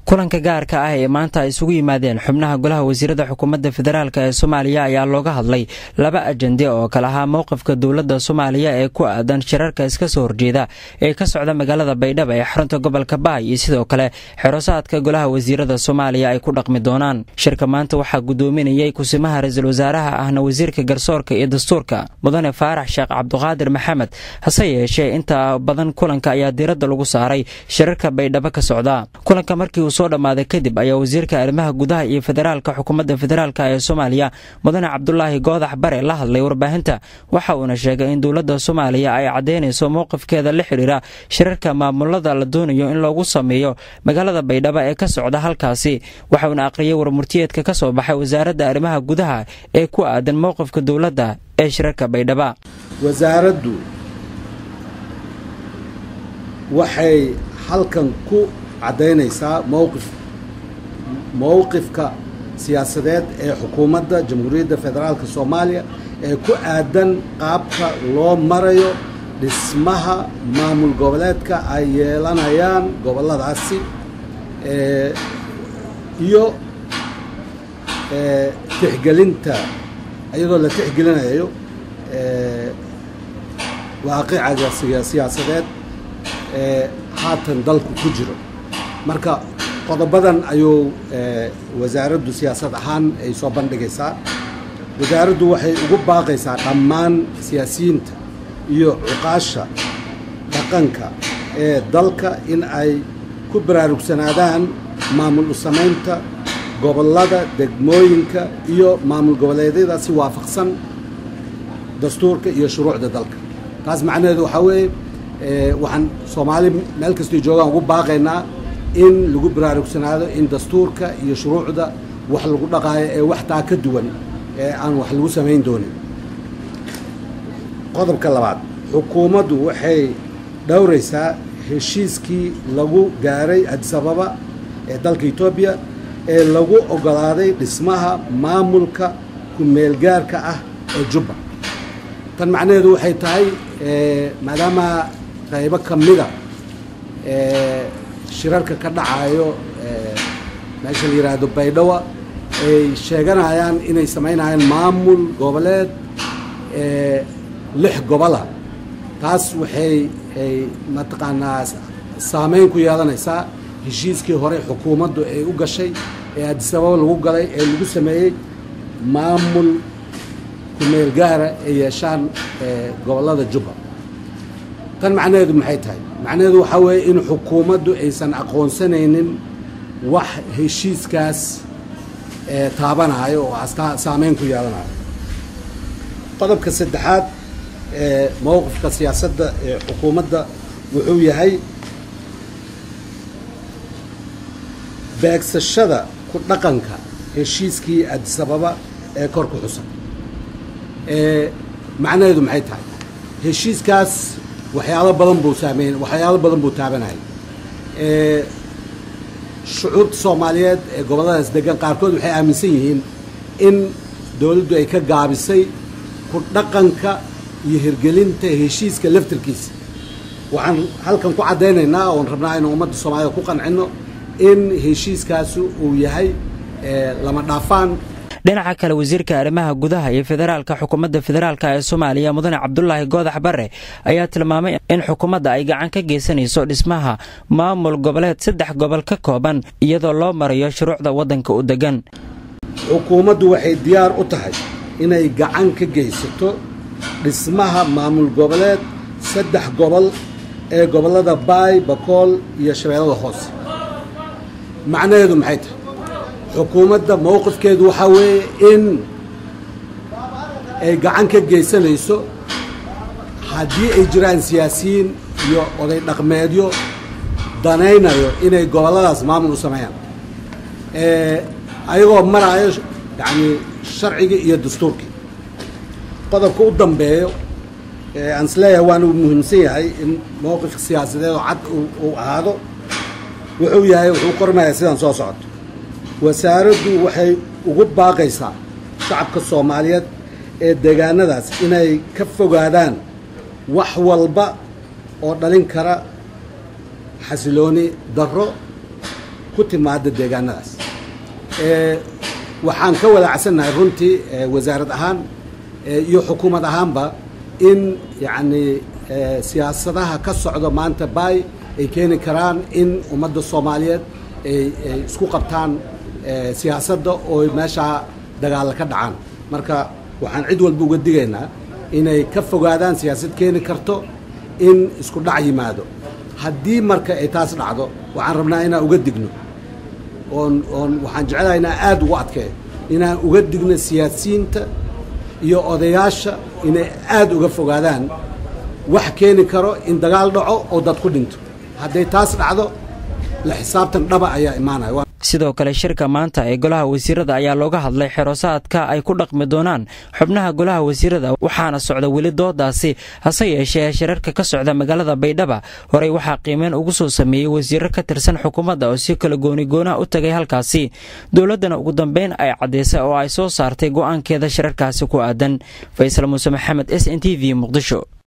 kulanka gaarka ah ee maanta ay isugu yimaadeen xubnaha golaha wasiirada xukuumadda federaalk ee soomaaliya ayaa looga hadlay laba ajende oo kale ahaa mowqifka dowladda soomaaliya ee ku aadan shirarka iska soo horjeeda ee ka socda magaalada baydhabo ee xarunta gobolka baay iyo sidoo kale xerosaadka golaha wasiirada soomaaliya ay ku dhaqmi doonaan shirka maanta waxaa gudoominayay kusimaha ra-iisul wasaaraha ahna wasiirka garsoorka iyo dastuurka mudane faarax sheekh cabduqaadir maxamed hase yeeshee inta badan kulanka ayaa diiradda lagu saaray shirarka baydhabo ka socda kulanka markii uu soo dhammaaday kadib ayaa wasiirka arrimaha gudaha iyo federaalka xukuumadda federaalk ee soomaaliya mudane cabdulaahi goodax bare la hadlay warbaahinta waxa uuna sheegay in dowladda soomaaliya ay caddaynayso mowqifkeeda la xidhiira shirarka maamulada la doonayo in loogu sameeyo magaalada baydhabo ee ka socda halkaasi waxauna aqriyay warmurtiyeedka ka soo baxay wasaaradda arrimaha gudaha ee ku aadan mowqifka dowladda ee shirarka baydhaba wasaaraddu waxay halkan ku caddaynaysaa mowqif mowqifka siyaasadeed ee xukuumadda jamhuuriyadda federaalka soomaaliya ee ku aadan qaabka loo marayo dhismaha maamul goboleedka ay yeelanayaan gobolladaasi iyo tixgelinta iyadoo la tixgelinayo waaqicaga siyaasadeed ee haatan dalku ku jiro marka qodobadan ayuu wasaaraddu siyaasad ahaan ay soo bandhigaysaa wasaaraddu waxay ugu baaqaysaa dhammaan siyaasiyiinta iyo cuqaasha dhaqanka ee dalka in ay ku baraarugsanaadaan maamul u samaynta gobollada degmooyinka iyo maamul goboleedyada si waafaqsan dastuurka iyo shuruucda dalka taas macnaheedu waxaa weeye waxaan soomaali meel kastay joogaan ugu baaqaynaa in lagu baraarugsanaado in dastuurka iyo shuruucda wax lagu dhaqaayo ee wax taa ka duwan ee aan wax lagu samayn doonin qodobka labaad xukuumaddu waxay dhowraysaa heshiiskii lagu gaaray adisababa ee dalka etoobiya ee lagu oggolaaday dhismaha maamulka ku-meelgaarka ah ee jubba tan macnaheedu waxay tahay maadaama qaybo ka mida shirarka ka dhacayo meesha la yidhaahdo baydhawa ay sheeganayaan inay samaynayaan maamul goboleed lix gobola taas waxay ay mataqaanaa saameyn ku yeelanaysaa heshiiskii hore xukuumaddu ay u gashay ee adisababa lagu galay ee lagu sameeyey maamul kumeel gaara ay yeeshaan gobollada jubba tan macnaheedu maxay tahay macnaheedu waxaa weeye in xukuumaddu aysan aqoonsanaynin wax heshiiskaas taabanayo oo saameyn ku yeelanayo qodobka saddexaad ee mowqifka siyaasadda ee xukuumadda wuxuu yahay beegsashada ku dhaqanka heshiiskii adisababa ee kor ku xusan macnaheedu maxay tahay heshiiskaas waxyaalo badan buu saameyn waxyaalo badan buu taabanayay shucuubta soomaaliyeed ee gobolladaas degan qaarkood waxay aaminsan yihiin in dowladdu ay ka gaabisay ku dhaqanka iyo hirgelinta heshiiska laftarkiisa waxaan halkan ku caddaynaynaa oon rabnaa inuu ummadda soomaaliyed ku qancinno in heshiiskaasi uu yahay lama dhaafaan dhinaca kale wasiirka arrimaha gudaha iyo federaalka xukuumadda federaalk ee soomaaliya mudane cabdulaahi goodax bare ayaa tilmaamay in xukuumadda ay gacan ka geysanayso dhismaha maamul goboleed saddex gobol ka kooban iyadoo loo marayo shuruucda waddanka u degan xukuumaddu waxay diyaar u tahay inay gacan ka geysato dhismaha maamul goboleed saddex gobol ee gobollada baay bakool iyo shabeellada hoose macnaheedu maxay tahay xukuumadda mowqifkeedu waxaa weeye in ay gacan ka geysanayso haddii ay jiraan siyaasiyiin iyo oday dhaqmeedyo danaynayo inay gobolladaas maamul u sameeyaan ayagoo maraayo yacni sharcigii iyo dastuurkii qodobka u dambeeyo aan isleeyahay waana muhiimsan yahay in mowqifka siyaasadeed oo cad uu ahaado wuxuu yahay wuxuu qormayaa sidaan soo socoto wasaaraddu waxay ugu baaqaysaa shacabka soomaaliyeed ee deegaanadaas inay ka fogaadaan wax walba oo dhalin kara xasilooni darro ku timaada deegaanadaas waxaan ka wadaacsannahay runtii wasaarad ahaan iyo xukuumad ahaanba in yacni siyaasadaha ka socda maanta baay ay keeni karaan in ummadda soomaaliyeed ay isku qabtaan siyaasadda oo meeshaa dagaalla ka dhacaan marka waxaan cid walba uga digaynaa inay ka fogaadaan siyaasad keeni karto in isku dhac yimaado haddii marka ay taas dhacdo waxaan rabnaa inaan uga digno oon oon waxaan jecelahay inaan aada ugu adkeeyo inaan uga digno siyaasiyiinta iyo odayaasha inay aada uga fogaadaan wax keeni karo in dagaal dhaco oo dad ku dhinto hadday taas dhacdo la xisaabtan dhaba ayaa imaanaya sidoo kale shirka maanta ee golaha wasiirada ayaa looga hadlay xerosaadka ay ku dhaqmi doonaan xubnaha golaha wasiirada waxaana socda weli doodaasi hase yeeshee shirarka ka socda magaalada baydhaba horey waxaa qiimeyn ugu soo sameeyey wasiiro ka tirsan xukuumadda oo si kala goonigoona u tagay halkaasi dowladdana ugu dambeyn ay caddaysay oo ay soo saartay go'aankeeda shirarkaasi ku aadan faysal muuse maxamed s n t v muqdisho